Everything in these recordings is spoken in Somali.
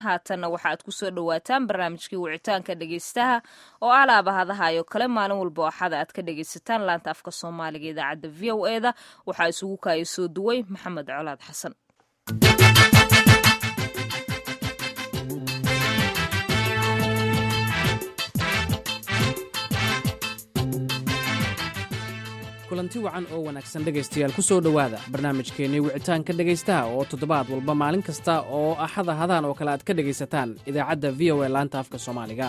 haatanna waxa aad ku soo dhowaataan barnaamijkii wicitaanka dhegeystaha oo alaaba hadahayo kale maalin walba axada aad ka dhegeysataan laanta afka soomaaliga idaacadda v o e da waxaa isugu kaaya soo duway maxamed colaad xasan kulanti wacan oo wanaagsan dhegaystayaal ku soo dhowaada barnaamijkeennii wicitaanka dhegaystaha oo toddobaad walba maalin kasta oo axada hadaan oo kale aad ka dhegaysataan idaacadda v o e laanta afka soomaaliga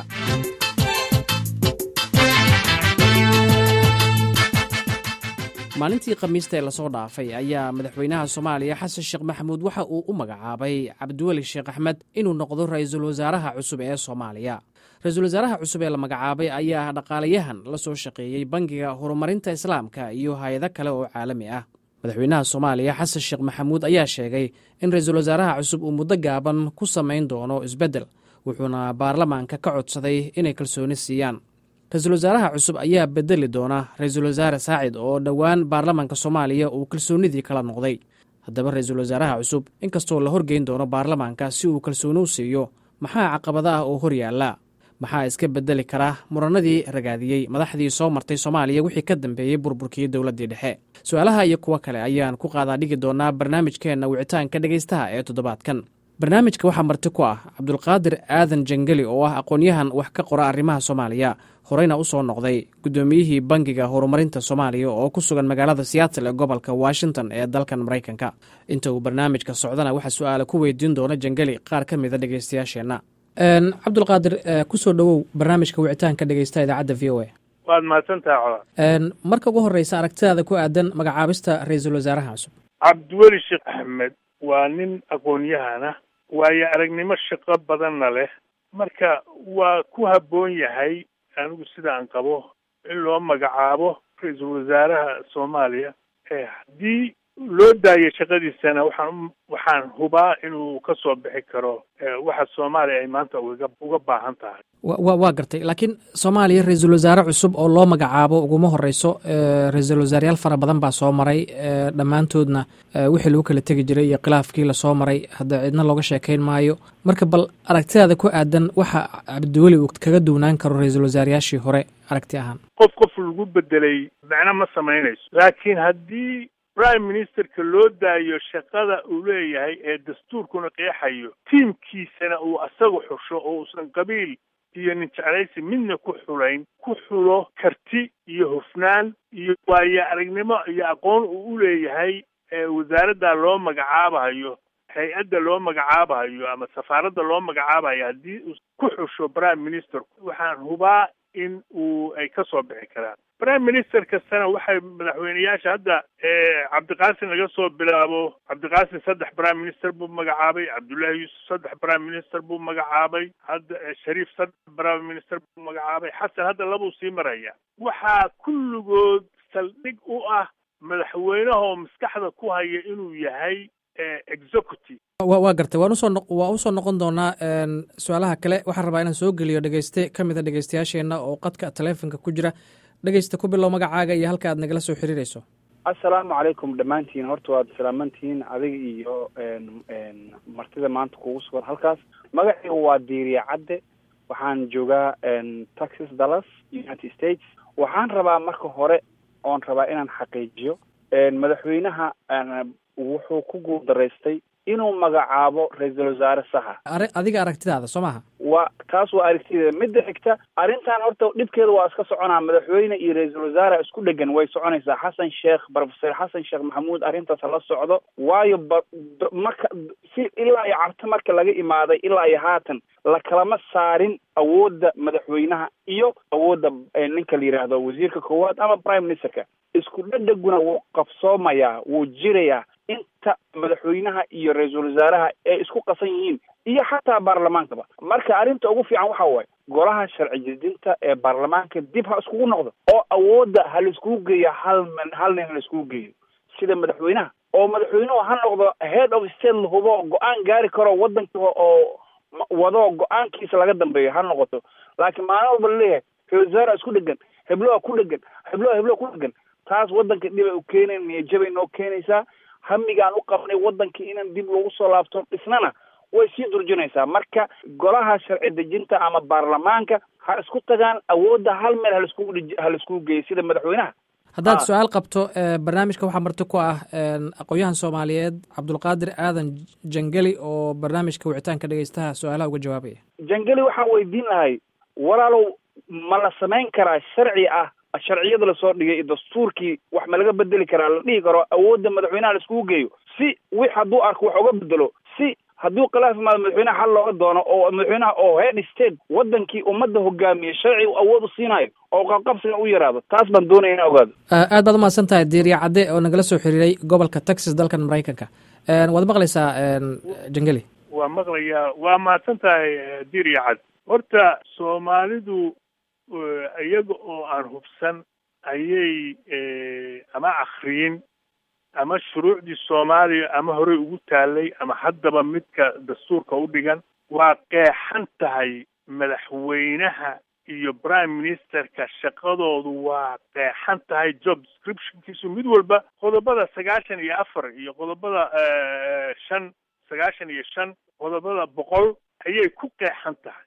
maalintii khamiista ee lasoo dhaafay ayaa madaxweynaha soomaaliya xasan sheekh maxamuud waxa uu u magacaabay cabdiweli sheekh axmed inuu noqdo ra'iisul wasaaraha cusub ee soomaaliya ra-iisul wasaaraha cusub ee la magacaabay ayaa dhaqaalayahan la soo shaqeeyey bangiga horumarinta islaamka iyo hay-ado kale oo caalami ah madaxweynaha soomaaliya xasan sheekh maxamuud ayaa sheegay in ra-iisul wasaaraha cusub uu muddo gaaban ku samayn doono isbeddel wuxuuna baarlamaanka ka codsaday inay kalsooni siiyaan ra-iisul wasaaraha cusub ayaa bedeli doona ra-iisul wasaare saacid oo dhowaan baarlamaanka soomaaliya uu kalsoonidii kala noqday haddaba ra-iisul wasaaraha cusub inkastoo la horgeyn doono baarlamaanka si uu kalsooni u siiyo maxaa caqabada ah oo hor yaalla maxaa iska bedeli karaa muranadii ragaadiyey madaxdii soo martay soomaaliya wixii ka dambeeyey burburkii dowladdii dhexe su-aalaha iyo kuwo kale ayaan ku qaadaa dhigi doonaa barnaamijkeenna wicitaanka dhegaystaha ee toddobaadkan barnaamijka waxaa marti ku ah cabdulqaadir aadan jangeli oo ah aqoon-yahan wax ka qora arrimaha soomaaliya horeyna u soo noqday guddoomiyihii bangiga horumarinta soomaaliya oo ku sugan magaalada siyaatal ee gobolka washington ee dalkan maraykanka inta uu barnaamijka socdana waxaa su-aala ku weydiin doona jangeli qaar ka mida dhegaystayaasheenna cabdulqaadir kusoo dhowow barnaamijka wicitaanka dhegeysta idaacadda v o a waad mahadsantaha cola marka ugu horreysa aragtidaada ku aadan magacaabista ra-iisul wasaaraha cusub cabdiweli sheekh axmed waa nin aqoon-yahana waayo aragnimo shaqo badanna leh marka waa ku habboon yahay anigu sida aan qabo in loo magacaabo ra-iisul wasaaraha soomaaliya haddii loo daayo shaqadiisana waxaan waxaan hubaa inuu ka soo bixi karo waxa soomaaliya ay maanta uga uga baahan tahay wa waa gartay laakiin soomaaliya ra-iisul wasaare cusub oo loo magacaabo uguma horeyso ra-iisul wasaareyaal fara badan baa soo maray dhammaantoodna wixii lagu kala tegi jiray iyo khilaafkii lasoo maray hadda cidna looga sheekayn maayo marka bal aragtidaada ku aadan waxa cabdiweli uu kaga duwnaan karo ra-iisul wasaareyaashii hore aragti ahaan qof qof lagu bedelay macno ma samaynayso laakiin haddii prime ministerka loo daayo shaqada uu leeyahay ee dastuurkuna qeexayo tiimkiisana uu asaga xusho oo uusan qabiil iyo nin jeclaysi midna ku xulayn ku xulo karti iyo hufnaan iyo waayo aragnimo iyo aqoon uu u leeyahay wasaaradda loo magacaabahayo hay-adda loo magacaabahayo ama safaaradda loo magacaabahayo haddii uu ku xusho prime ministerku waxaan hubaa in uu ay ka soo bixi karaan prime minister kastana waxay madaxweyneyaasha hadda cabdiqaasim laga soo bilaabo cabdiqaasim saddex prime minister buu magacaabay cabdullaahi yuusuf saddex prime minister buu magacaabay hadda shariif saddex prime minister buu magacaabay xasan hadda labuu sii maraya waxaa kulligood saldhig u ah madaxweynahoo maskaxda ku haya inuu yahay executive waa gartay waan usoo waa usoo noqon doonaa su-aalaha kale waxaan rabaa inaan soo geliyo dhegeyste ka mid a dhegeystayaasheenna oo qadka taleefonka ku jira dhegeysta ku bilow magacaaga iyo halka aad nagala soo xiriireyso assalaamu calaykum dhammaantiin horta waad salaamantihiin adiga iyo martida maanta kugu sugan halkaas magacaygu waa diiriya cadde waxaan joogaa texas dallas united states waxaan rabaa marka hore oon rabaa inaan xaqiijiyo madaxweynaha wuxuu ku guuldaraystay inuu magacaabo ra-iisul wasaare saxa adiga aragtidaada soo maaha waa taas waa aragtideeda midda xigta arrintan horta dhibkeeda waa iska soconaa madaxweyne iyo ra-iisul wasaare isku dhegan way soconaysaa xasan sheekh professor xasan sheekh maxamuud arrintaas la socdo waayo ba marka si ilaa iyo carto marka laga imaaday ilaa iyo haatan lakalama saarin awoodda madaxweynaha iyo awoodda ninka la yidhaahdo wasiirka koowaad ama prime ministerka isku dhedheguna wuu qabsoomayaa wuu jirayaa inta madaxweynaha iyo ra-iisul wasaaraha ay isku qasan yihiin iyo xataa baarlamaankaba marka arrinta ugu fiican waxa waaye golaha sharci jedinta ee baarlamaanka dib ha iskugu noqdo oo awoodda ha laiskugu geeyo hal min hal nin ha laiskugu geeyo sida madaxweynaha oo madaxweynuhu ha noqdo head of state lahubo go-aan gaari karo waddanka oo wado go-aankiisa laga dambeeyo ha noqoto laakiin maalin walba laleeyahay ra-isul wasaare isku dhegan hebloha ku dhegan hebloha hebloha ku dhegan taas waddanka dhibay u keenayn niyajabay noo keenaysaa hamigaan u qabnay waddankii inaan dib lagu soo laabto dhisnana way sii durjinaysaa marka golaha sharci dejinta ama baarlamaanka ha isku tagaan awoodda hal meel halaiskugu dhij halaiskugu geeyo sida madaxweynaha haddaad su-aal qabto barnaamijka waxaa marti ku ah aqoon-yahan soomaaliyeed cabdulqaadir aadan jangeli oo barnaamijka wicitaanka dhegeystaha su-aalaha uga jawaabaya jangeli waxaan weydiin lahay walaalow ma la samayn karaa sharci ah sharciyada lasoo dhigay iyo dastuurkii wax ma laga bedeli karaa la dhihi karo awoodda madaxweynaha laiskugu geeyo si wix hadduu arko wax uga bedelo si hadduu khilaaf imaado madaxweynaha xal looga doono oo madaxweynaha oo head state wadankii ummadda hogaamiye sharci u awood u siinayo oo qabqabsiga u yaraado taas baan doonaya ina ogaado aad baad umahadsan tahay diiriya cadde oo nagala soo xiriiray gobolka texas dalkan maraykanka waad maqlaysaa jangeli waa maqlayaa waa mahadsan tahay diiriya cad horta soomaalidu iyaga oo aan hubsan ayay ama akriyin ama shuruucdii soomaaliya ama horey ugu taalay ama haddaba midka dastuurka u dhigan waa qeexan tahay madaxweynaha iyo prime ministerka shaqadoodu waa qeexan tahay job descriptionkiisu mid walba qodobada sagaashan iyo afar iyo qodobada shan sagaashan iyo shan qodobada boqol ayay ku qeexan tahay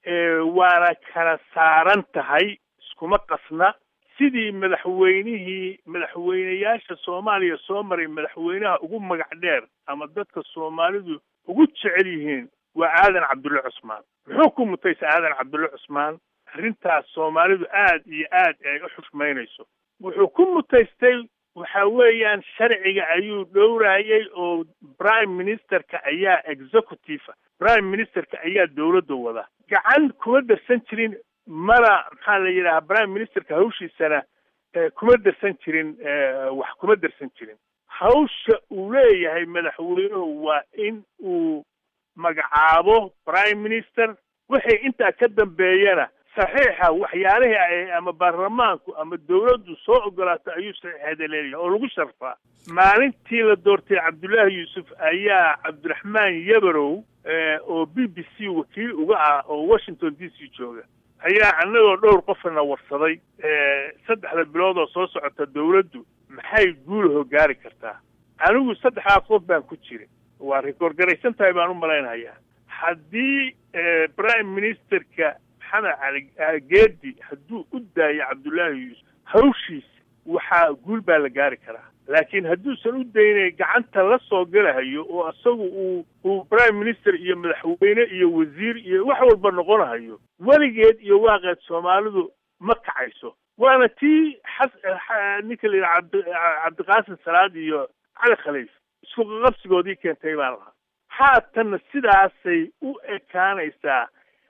waana kala saaran tahay iskuma qasna sidii madaxweynihii madaxweyneyaasha soomaaliya soo maray madaxweynaha ugu magac dheer ama dadka soomaalidu ugu jecel yihiin waa aadan cabdulle cusmaan muxuu ku mutaysa aadan cabdulle cusmaan arrintaas soomaalidu aad iyo aad ay u xushmaynayso wuxuu ku mutaystay waxa weeyaan sharciga ayuu dhowrayay oo prime ministerka ayaa executive prime ministerka ayaa dowladda wada gacan kuma darsan jirin mana maxaa la yidhaha prime ministerka hawshiisana kuma darsan jirin wax kuma darsan jirin hawsha uu leeyahay madaxweynuhu waa in uu magacaabo prime minister wixii intaa ka dambeeyana saxiixa waxyaalihii ay ama baarlamaanku ama dawladdu soo ogolaato ayuu saxiixeeda leeyahay oo lagu sharfaa maalintii la doortay cabdullaahi yuusuf ayaa cabdiraxmaan yabarow oo b b c wakiil uga ah oo washington d c jooga ayaa annagoo dhowr qofna warsaday saddexda bilood oo soo socota dawladdu maxay guulaho gaari kartaa anigu saddexdaa qof baan ku jirin waa rikoorgaraysan tahay baan u malaynayaa haddii prime ministerka maxamed cali geedi hadduu u daayo cabdullaahi yuusuf hawshiisa waxaa guul baa la gaari karaa laakiin hadduusan u daynay gacanta la soo galahayo oo isagu uu uu prime minister iyo madaxweyne iyo wasiir iyo wax walba noqonahayo weligeed iyo waaqeed soomaalidu ma kacayso waana tii xas ninka la yidhaha cabdi cabdiqaasim salaad iyo cali khaliif isku qaqabsigoodii keentay baan lahaa haatanna sidaasay u ekaanaysaa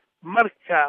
marka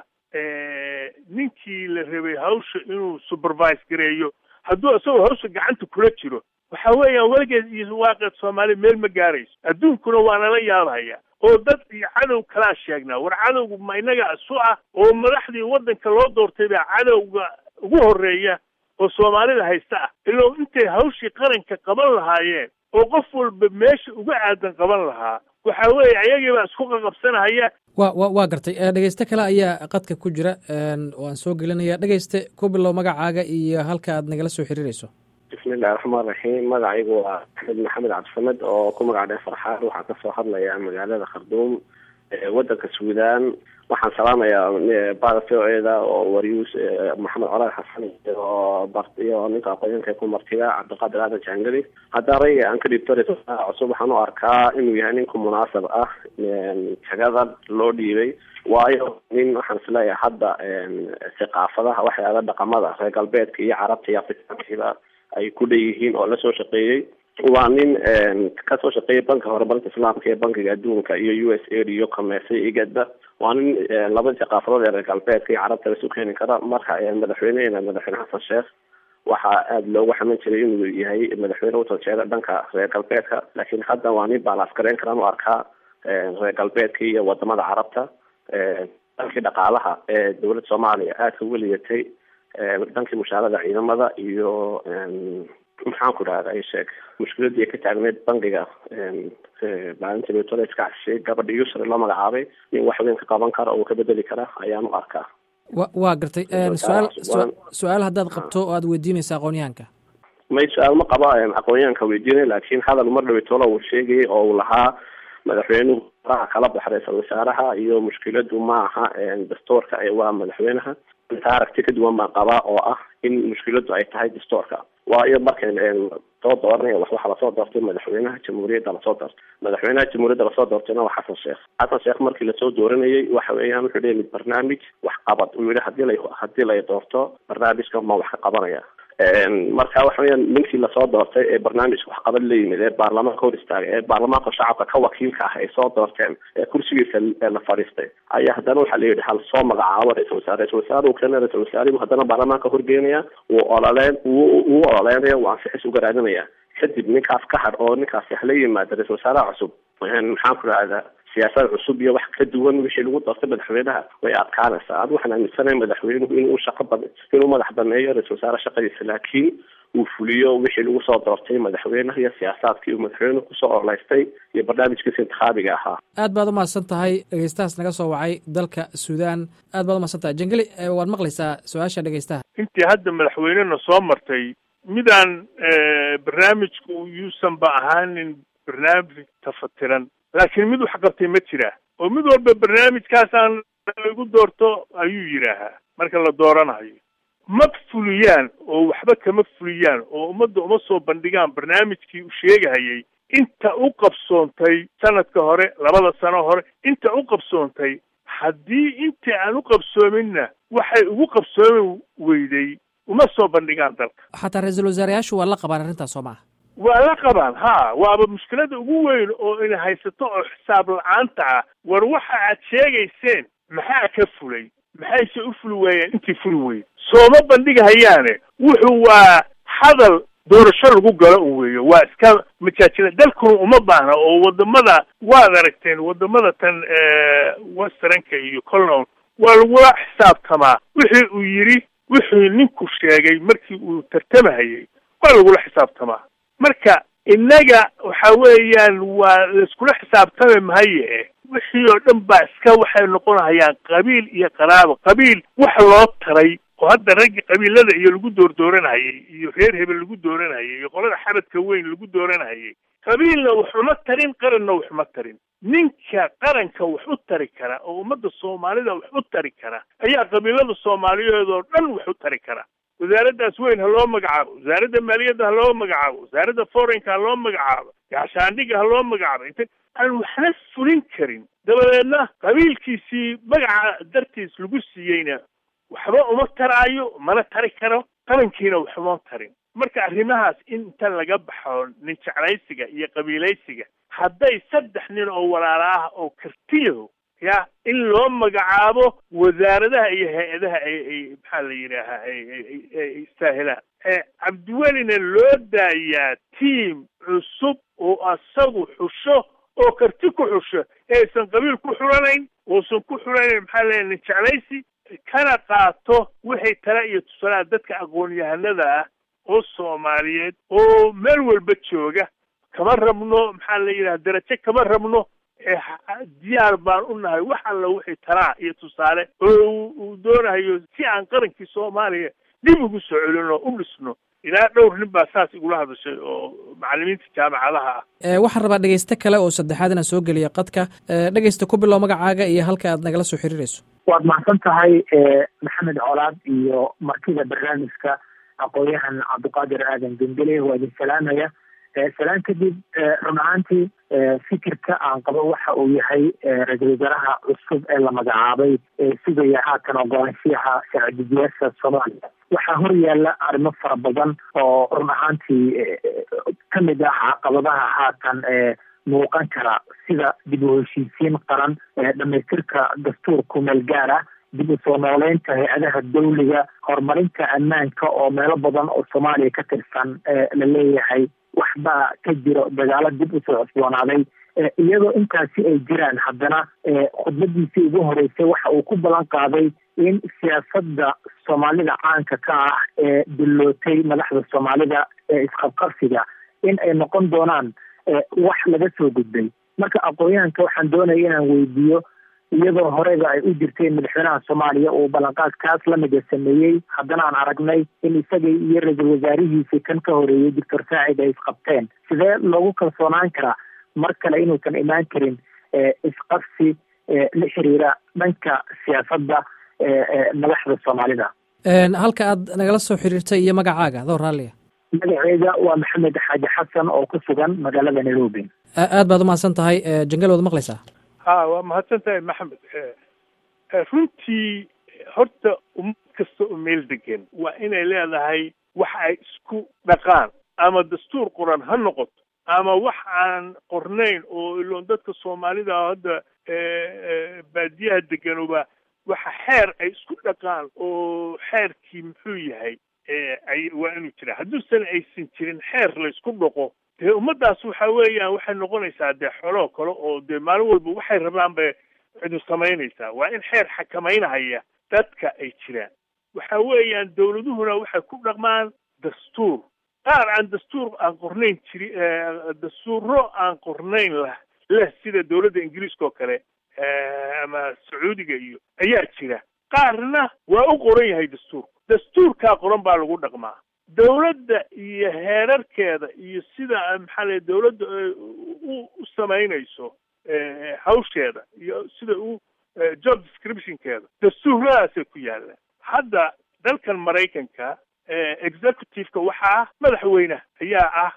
ninkii la rabay hawsha inuu supervise gareeyo hadduu isagoo hawsha gacanta kula jiro waxa weeyaan weligeed iyo waaqeed soomaaliya meel ma gaarayso adduunkuna waa nala yaabhaya oo dad iyo cadow kalaa sheegnaa war cadowga ma inaga isu ah oo madaxdii waddanka loo doortay baa cadowga ugu horreeya oo soomaalida haysta ah ilow intay hawshii qaranka qaban lahaayeen oo qof walba meesha uga aadan qaban lahaa waxa weeye ayagii baa isku qaqabsanahaya wa wa waa gartay dhegeyste kale ayaa qadka ku jira oo aan soo gelinaya dhegeyste ku bilow magacaaga iyo halka aad nagala soo xiriirayso bismillahi raxmaan raxiim magacaygu waa axmed maxamed cabdisamed oo ku magac dhee farxaan waxaan kasoo hadlayaa magaalada kharduum waddanka suudaan waxaan salaamayaa bada v o eda oo waryuus maxamed colaad xasan iyo iyo ninka aqoonyanka ku martiga cabdiqaadir aadan jangeli haddaan rayga aan ka dhibto cusub waxaan u arkaa inuu yahay ninku munaasab ah jagada loo dhiibay waayo nin waxaan isleeyahay hadda thaqaafadaha waxyaala dhaqamada reer galbeedka iyo carabta iyo afrikaankiiba ay ku dheeyihiin oo lasoo shaqeeyey waa nin kasoo shaqeeyay banka horumarinta islaamka ee bankiga adduunka iyo u s a iyo commerce igadba waa nin labadii thaqaafadood ee reer galbeedka iyo carabta lasu keeni kara marka madaxweynehena madaxweyne xasan sheekh waxaa aada loogu xaman jiray inuu yahay madaxweyne utanjeeda dhanka reer galbeedka laakiin hadda waa nin baalaas gareyn karaan u arkaa reer galbeedka iyo wadamada carabta dhankii dhaqaalaha ee dowladda soomaaliya aadka uga lidatay dhankii mushaarada ciidamada iyo maxaan ku dhahda ay sheeg mushkiladii ka taagneyd bankiga maalinta victoria iska casishay gabadha yusra loo magacaabay nin wax weyn ka qaban kara oo uu ka bedeli kara ayaan u arkaa wa waa gartay su-aal su-aal haddaad qabto oo aad weydiinaysa aqoonyahanka may su-aal ma qaba aqoonyahanka weydiinay laakiin hadal mar dhaweytoola uu sheegayay oo uu lahaa madaxweynuhu faraha kala baxa ra-iisul wasaaraha iyo mushkiladu ma aha dastuurka waa madaxweynaha inta aragti ka duwan baan qabaa oo ah in mushkiladu ay tahay dastuurka waayo marka soo dooranaya wax waxaa lasoo doortay madaxweynaha jamhuuriyadda lasoo doortay madaxweynaha jamhuuriyadda lasoo doortayna waa xasan sheekh xasan sheekh markii lasoo dooranayay waxa weeyaan wuxuu leeyahay barnaamij wax qabad uu yihi hadii la hadii lay doorto barnaamijka ma wax ka qabanaya marka waxa weeyaan ninkii lasoo doortay ee barnaamijka waxqabad la yimid ee baarlamaanka hor istaagay ee baarlamaanka shacabka ka wakiilka ah ay soo doorteen ee kursigiisa la fadhiistay ayaa haddana waxaa la yidhi hal soo magacaabo ra-isul wasaare ra-isul wasaare uu keena ra-isul wasaarihu haddana baarlamaanka horgeynaya wuu ololeen wuu ololeynaya wuu ansixis uga raadinaya kadib ninkaas ka had oo ninkaasi hala yimaada ra-isul wasaaraha cusub maxaan ku rahdaa siyaasad cusub iyo wax ka duwan wixii lagu doortay madaxweynaha way adkaanaysaa ad waxaan aaminsanahay madaxweynuhu inuu shaqo bad inuu madax baneeyo ra-isul wasaare shaqadiisa laakiin uu fuliyo wixii lagu soo doortay madaxweynaha iyo siyaasaadkii uu madaxweynuhu kusoo orleystay iyo barnaamijkiisa intikhaabiga ahaa aad baad umahadsan tahay dhegeystahaas naga soo wacay dalka suudaan aad baad umahadsan tahay jangeli waad maqlaysaa su-aasha dhegeystaha intii hadda madaxweynena soo martay midaan barnaamijku yuusanba ahaanin barnaamij tafatiran laakiin mid wax qabtay ma jira oo mid walba barnaamijkaasaan lagu doorto ayuu yidhaahaa marka la dooranayo ma fuliyaan oo waxba kama fuliyaan oo ummadda uma soo bandhigaan barnaamijkii u sheegahayay inta u qabsoontay sanadka hore labada sano hore inta u qabsoontay haddii intii aan u qabsoominna waxay ugu qabsoomi weyday uma soo bandhigaan dalka xataa ra-iisul wasaarayaashu waa la qabaan arrintaas soo maaha waa la qabaan ha waaba mushkilada ugu weyn oo ina haysato oo xisaab la-aanta ah war waxa aad sheegayseen maxaa ka fulay maxayse u fuli waayeen intii fuli weyd sooma bandhigahayaane wuxuu waa hadal doorasho lagu galo un weeyo waa iska majaajila dalkuna uma baahna oo wadamada waad aragteen wadamada tan westernka iyo colon waa lagula xisaabtamaa wixii uu yidhi wixii ninku sheegay markii uu tartamahayay waa lagula xisaabtamaa marka innaga waxa weeyaan waa laiskula xisaabtami mahaye wixii oo dhan baa iska waxay noqonahayaan qabiil iyo qaraabo qabiil wax loo taray oo hadda raggi qabiilada iyo lagu doordooranhayay iyo reer hebel lagu dooranhayay iyo qolada xabadka weyn lagu dooranhayay qabiilna wax uma tarin qaranna wax uma tarin ninka qaranka wax u tari kara oo ummadda soomaalida wax u tari kara ayaa qabiilada soomaaliyeed oo dhan wax u tari kara wasaaraddaas weyn ha loo magacaabo wasaaradda maaliyadda ha loo magacaabo wasaaradda foreign-ka ha loo magacaabo gaashaandhiga ha loo magacaabo int aan waxna fulin karin dabadeedna qabiilkiisii magaca dartiis lagu siiyeyna waxba uma taraayo mana tari karo qarankiina waxuma tarin marka arrimahaas inta laga baxo nin jeclaysiga iyo qabiilaysiga hadday saddex nin oo walaala ah oo kartiyo ya in loo magacaabo wasaaradaha iyo hay-adaha ay ay maxaa la yidhaahaa ay istaahilaan cabdiwelina loo daayaa tiam cusub oo asagu xusho oo karti ku xusho eaysan qabiil ku xulanayn uusan ku xulanayn maxaa leeya nin jeclaysi kana qaato wixay tala iyo tusalaa dadka aqoon-yahanada ah oo soomaaliyeed oo meel walba jooga kama rabno maxaa la yidhaha darajo kama rabno diyaar baan u nahay wax alla wixii talaa iyo tusaale oo uu doonayo si aan qarankii soomaaliya dib ugu soo celino u dhisno ilaa dhowr nin baa saas igula hadashay oo macalimiinta jaamacadaha ah waxaan rabaa dhegeyste kale oo saddexaad inaan soo geliya qadka dhegeysta ku bilow magacaaga iyo halka aad nagala soo xiriirayso waad mahadsan tahay maxamed colaad iyo martida barnaamijka aqoon-yahan cabdiqaadir aadan gembele waa idin salaamaya salaan kadib run ahaantii fikirka aan qabo waxa uu yahay ra-iisul wasaaraha cusub ee la magacaabay ee sugaya haatan ogolaanshiyaha sharci-dejiyaasha soomaaliya waxaa hor yaalla arrimo fara badan oo run ahaantii kamid ah caqabadaha haatan muuqan kara sida dib u heshiisiin qaran dhamaystirka dastuurku meel gaar ah dib u soo nooleynta hay-adaha dawliga horumarinta ammaanka oo meelo badan oo soomaaliya ka tirsan la leeyahay waxbaa ka jiro dagaalo dib usoo cusboonaaday iyadoo intaasi ay jiraan haddana khudbadiisii ugu horeysay waxa uu ku ballan qaaday in siyaasadda soomaalida caanka ka ah ee dillootay madaxda soomaalida ee isqabqabsiga in ay noqon doonaan wax laga soo gudbay marka aqoon-yahanka waxaan doonaya inaan weydiiyo iyadoo horeyba ay u jirtay madaxweynaha soomaaliya uu ballanqaadkaas lamida sameeyey haddana aan aragnay in isaga iyo ra-iisul wasaarihiisii kan ka horeeyey doctor saacid ay isqabteen sidee loogu kalsoonaan karaa mar kale inuusan imaan karin isqabsi la xiriira dhanka siyaasadda madaxda soomaalida halka aad nagala soo xiriirtay iyo magacaaga adoo raalliya magaceeda waa maxamed xaaji xasan oo ku sugan magaalada nairobi aad baad umahadsan tahay jangal waad maqlaysaa ha waa mahadsan tahay maxamed runtii horta ummad kasta oo meel degan waa inay leedahay wax ay isku dhaqaan ama dastuur qoran ha noqoto ama wax aan qornayn oo iloon dadka soomaalida hadda baadiyaha deganuba waxa xeer ay isku dhaqaan oo xeerkii muxuu yahay ay waa inuu jira hadduusan aysan jirin xeer la isku dhaqo dee ummaddaas waxa weeyaan waxay noqonaysaa dee xoloo kale oo dee maalin walba waxay rabaan bay cidu samaynaysaa waa in xeer xakamaynahaya dadka ay jiraan waxa weeyaan dawladuhuna waxay ku dhaqmaan dastuur qaar aan dastuur aan qornayn jiri dastuuro aan qornayn lah leh sida dawladda ingiriiska oo kale ama sacuudiga iyo ayaa jira qaarna waa u qoran yahay dastuurku dastuurkaa qoran baa lagu dhaqmaa dawladda iyo heerarkeeda iyo sida maxaa lay dawladda u u samaynayso hawsheeda iyo sida u job descriptionkeeda dastuuradaasay ku yaallaan hadda dalkan maraykanka executive-ka waxaa ah madaxweyne ayaa ah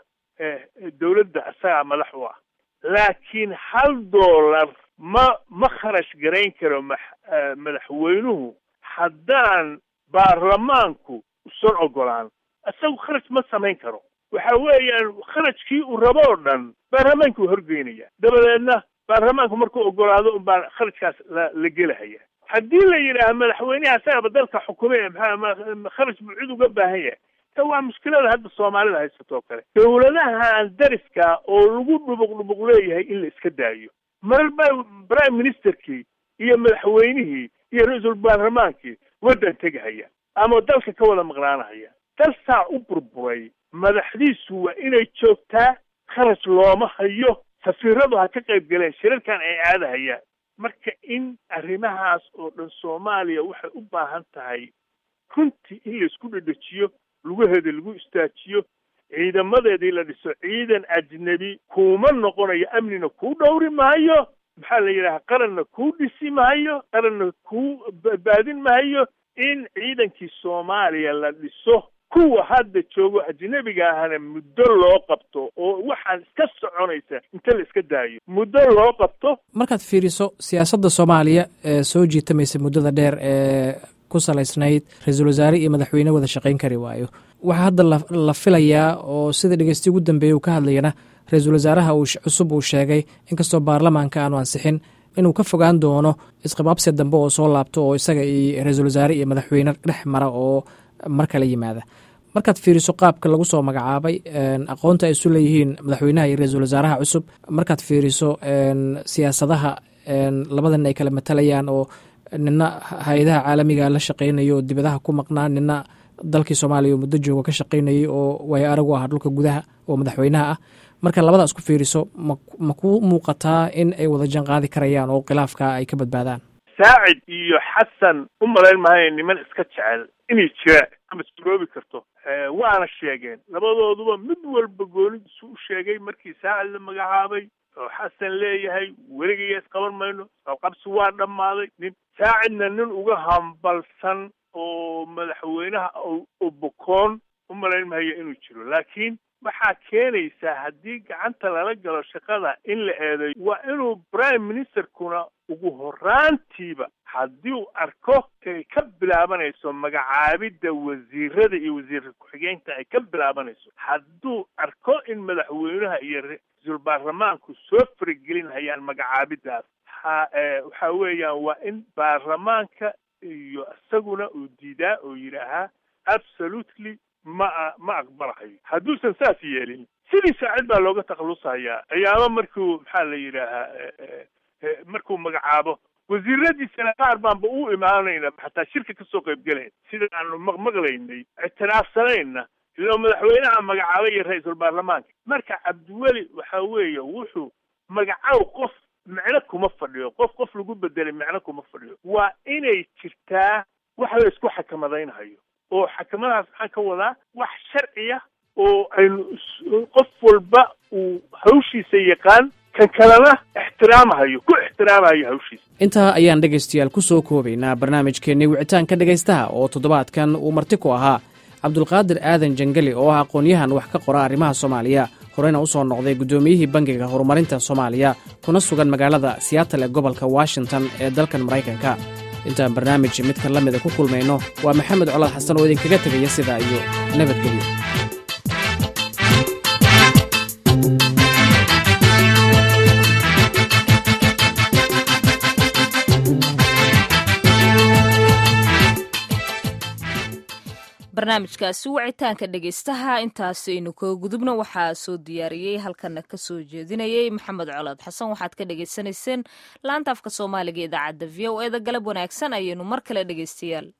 dawladda isagaa madax u ah laakiin hal dollar ma ma kharash garayn karo ma madaxweynuhu haddaan baarlamaanku usan ogolaan isagu kharaj ma samayn karo waxa weeyaan kharajkii uu rabo oo dhan baarlamaanka uu horgeynaya dabadeedna baarlamaanku markuu ogolaado unbaa kharajkaas la la gelahaya haddii la yidhaaha madaxweyneha asagaba dalka xukumay maxaa kharaj buu cid uga baahan yahay ta waa mushkilada hadda soomaalida haysato oo kale dawladahan dariska oo lagu dhubuq dhubuq leeyahay in la iska daayo marba prime ministerkii iyo madaxweynihii iyo ra-iisul baarlamaankii waddan tegahaya ama dalka ka wada maqnaanahaya dalsaa u burburay madaxdiisu waa inay joogtaa kharaj looma hayo safiiradu ha ka qayb galeen shirarkan ay aadahayaan marka in arrimahaas oo dhan soomaaliya waxay u baahan tahay runtii in laisku dhedhejiyo lugaheeda lagu istaajiyo ciidamadeedii la dhiso ciidan ajnebi kuuma noqonayo amnina kuu dhowri maayo maxaa la yidhaha qaranna kuu dhisi maayo qaranna kuu badbaadin maayo in ciidankii soomaaliya la dhiso kuwa hadda joogo ajnebiga ahana muddo loo qabto oo waxaan iska soconaysa inta la iska daayo muddo loo qabto markaad fiiriso siyaasadda soomaaliya ee soo jiitamaysa muddada dheer ee ku salaysnayd ra-iisul wasaare iyo madaxweyne wada shaqayn kari waayo waxaa hadda la filayaa oo sida dhegeysti ugu dambeeyey uu ka hadlayana ra-iisul wasaaraha uu cusub uu sheegay inkastoo baarlamaanka aanu ansixin inuu ka fogaan doono isqabaabsi dambe oo soo laabto oo isaga iyo ra-iisul wasaare iyo madaxweyne dhex mara oo mar kala yimaada markaad fiiriso qaabka lagu soo magacaabay aqoonta ay isu leeyihiin madaxweynaha iyo ra-iisul wasaaraha cusub markaad fiiriso siyaasadaha labadan ay kala matalayaan oo nina hay-adaha caalamiga la shaqeynayo oo dibadaha ku maqnaa nina dalkii soomaaliya oo muddo jooga ka shaqeynayay oo waayo aragu ah dhulka gudaha oo madaxweynaha ah marka labada isku fiiriso ma ma ku muuqataa in ay wada jan qaadi karayaan oo khilaafka ay ka badbaadaan saacid iyo xasan u malayn maayo niman iska jecel inay jiraan ama suroobi karto waana sheegeen labadooduba mid walba goonidiisu u sheegay markii saacid la magacaabay oo xasan leeyahay weligayaa isqaban mayno qabqabsi waa dhammaaday nin saacidna nin uga hambalsan oo madaxweynaha oo bokoon u malayn mahayo inuu jiro laakiin waxaa keenaysaa haddii gacanta lala galo shaqada in la eedeyo waa inuu prime ministerkuna ugu horaantiiba haddii uu arko ay ka bilaabanayso magacaabidda wasiirada iyo wasiirka ku-xigeenka ay ka bilaabanayso hadduu arko in madaxweynaha iyo ra-iisul baarlamaanku soo faragelin hayaan magacaabiddaas ha waxa weeyaan waa in baarlamaanka iyo isaguna uu diidaa oo yidhaahaa absolutely ma ma aqbalahayo hadduusan saas yeelin sidii saacid baa looga takhallusahayaa ayaama markuu maxaa la yidhaahaa markuu magacaabo wasiiradiisana qaar baanba u imaanayna xataa shirka kasoo qayb gelayn sida aanu maqmaqlaynay ictiraafsanayna ilo madaxweynaha magacaabay iyo ra-iisul baarlamaanka marka cabdiweli waxa weeye wuxuu magacaw qof micno kuma fadhiyo qof qof lagu bedelay micno kuma fadhiyo waa inay jirtaa wax la isku xakamadaynahayo oo xakamadahaas maxaan ka wadaa wax sharciya oo aynu qof walba uu hawshiisa yaqaan kan kalena ixtiraamahayo ku ixtiraamahayo hawshiisa intaa ayaan dhegaystayaal ku soo koobaynaa barnaamijkeennii wicitaanka dhegaystaha oo toddobaadkan uu marti ku ahaa cabdulqaadir aadan jangeli oo ah aqoon-yahan wax ka qora arrimaha soomaaliya horeyna u soo noqday guddoomiyihii bangiga horumarinta soomaaliya kuna sugan magaalada siyaatal ee gobolka washington ee dalkan maraykanka intaan barnaamij midkan la mida ku kulmayno waa maxamed colaad xasan oo idinkaga tegaya sidaa iyo nabadgelyo barnaamijkaasi wicitaanka dhegaystaha intaasaynu kaga gudubno waxaa soo diyaariyey halkana ka soo jeedinayey maxamed colaad xasan waxaad ka dhagaysanayseen laanta afka soomaaliga idaacadda v o eda galab wanaagsan ayaynu mar kale dhegaystayaal